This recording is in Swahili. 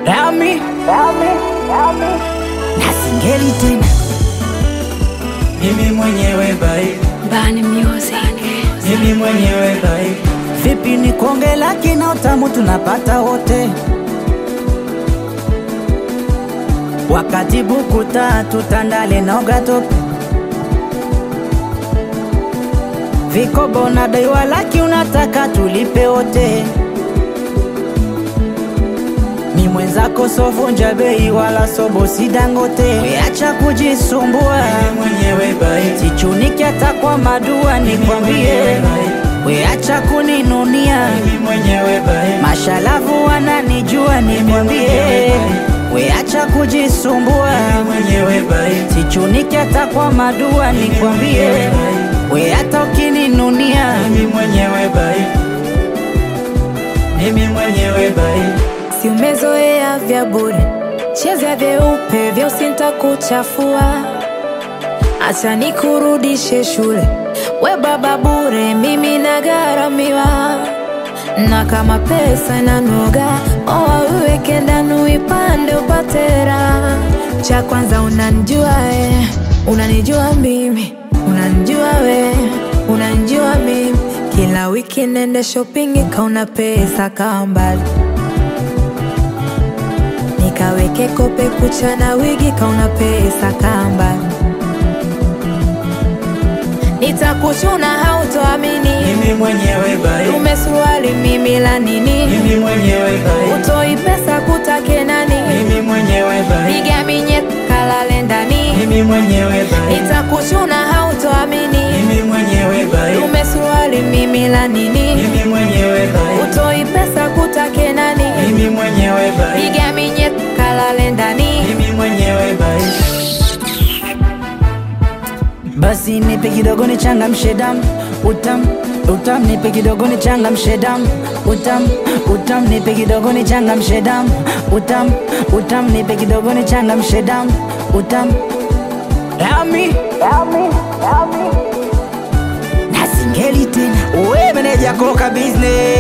Rami na singeli tena mimi mwenyewe bai, Bani Music. mimi mwenyewe bai, vipi ni konge laki na utamu tunapata wote wakati buku tatu tandale na ugatope vikobo na daiwa laki unataka tulipe wote ni mwenzako sovunja bei wala sobosi dangote weacha kujisumbua mimi mwenyewe bai, sichuniki hata kwa madua nikwambie weacha kuninunia mimi mwenyewe bai, mashalavu wananijua nikwambie weacha kujisumbua mimi mwenyewe bai, sichuniki hata kwa madua nikwambie we hata ukininunia mimi mwenyewe bai, mimi mwenyewe bai, Si umezoea vya bure, cheza vyeupe vya usinta kuchafua. Acha nikurudishe shule, we baba bure, mimi nagharamiwa. Na kama pesa inanoga, oa uweke ndani uipande upate raha. Cha kwanza unanijua eh, unanijua mimi, unanijua we, unanijua mimi. Kila wiki nende shopping kauna pesa kaa mbali nikaweke kope kucha na wigi kauna pesa kamba nitakuchuna hautoamini mimi mwenyewe bai, umesuruali mimi la nini mimi mwenyewe bai, utoi pesa kutake nani mimi mwenyewe bai, piga minye kalale ndani mimi mwenyewe bai, nitakuchuna hautoamini mimi mwenyewe bai, umesuruali mimi la nini mimi mwenyewe bai, utoi pesa kutake nani mimi mwenyewe bai, piga minye kalale ndani mimi mwenyewe bai. basi nipe kidogo ni changa mshedam utam utam nipe kidogo ni changa mshedam utam utam nipe kidogo ni changa mshedam utam utam nipe kidogo ni changa mshedam utam Rami na singeli tena we meneja koka business